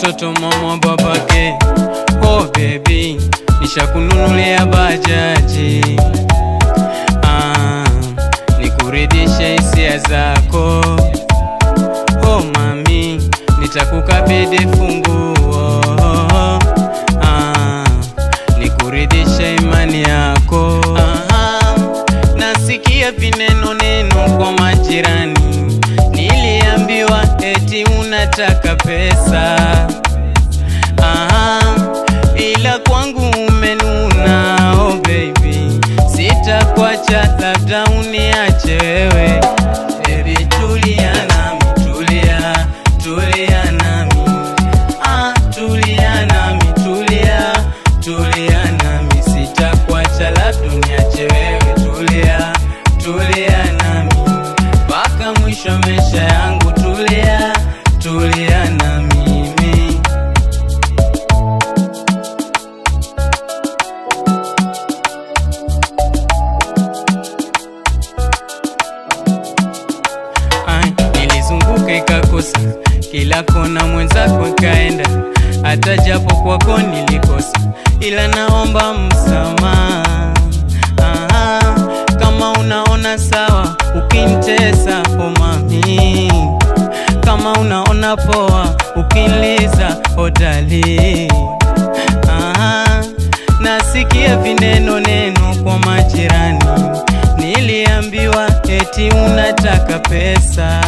mtoto mama babake. Oh baby, nishakununulia bajaji ah, nikuridhishe hisia zako. Oh mami, nitakukabidhi funguo ah, nikuridhishe imani yako ah, nasikia vineno neno kwa majirani, niliambiwa eti unataka pesa ah, ila kwangu umenuna. Oh baby, sitakuacha, labda uniache wewe. Baby, tulia nami, tulia, tulia nami, ah, tulia nami, tulia, tulia nami, sitakuacha, labda uniache wewe. Tulia, tulia nami mpaka mwisho wa maisha yangu. Tulia, tulia na mimi. Ai, nilizunguka ikakosa kila kona, mwenzako ikaenda, hata japo kwako nilikosa, ila naomba msamaha. Ah, kama unaona sawa ukinitesa, oh mami, kama unaona poa ukiniliza, oh dali. Ah, nasikia vineno neno kwa majirani, niliambiwa eti unataka pesa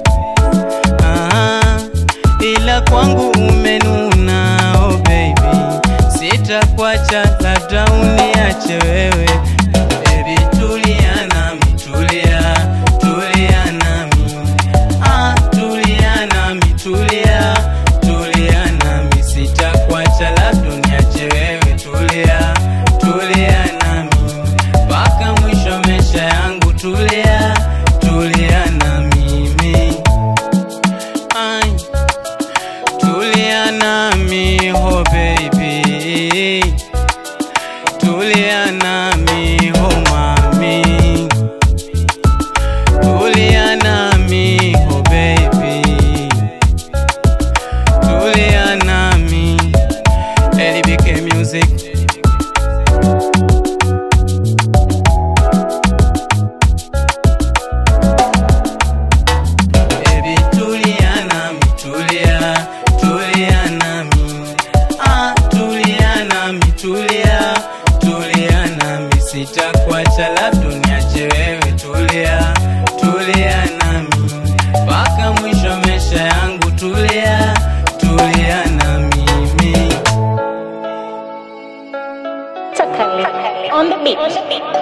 ah, ila kwangu umenuna. Oh baby, sitakuacha, labda uniache wewe. Baby, tulia nami, tulia, tulia nami, ah, tulia nami, tulia, tulia nami, sitakuacha, labda uniache wewe. Tulia, tulia nami mpaka mwisho wa maisha yangu. Tulia, tulia na mimi Ai, tulia nami oh baby, tulia nami oh mami, tulia nami oh baby, tulia nami LBK Music. Baby, tulia nami, tulia, tulia nami. Ah, tulia nami, tulia, tulia nami. Sitakuacha, labda uniache wewe. Tulia, tulia nami mpaka mwisho wa maisha yangu. Tulia, tulia na mimi. Takali on the beat.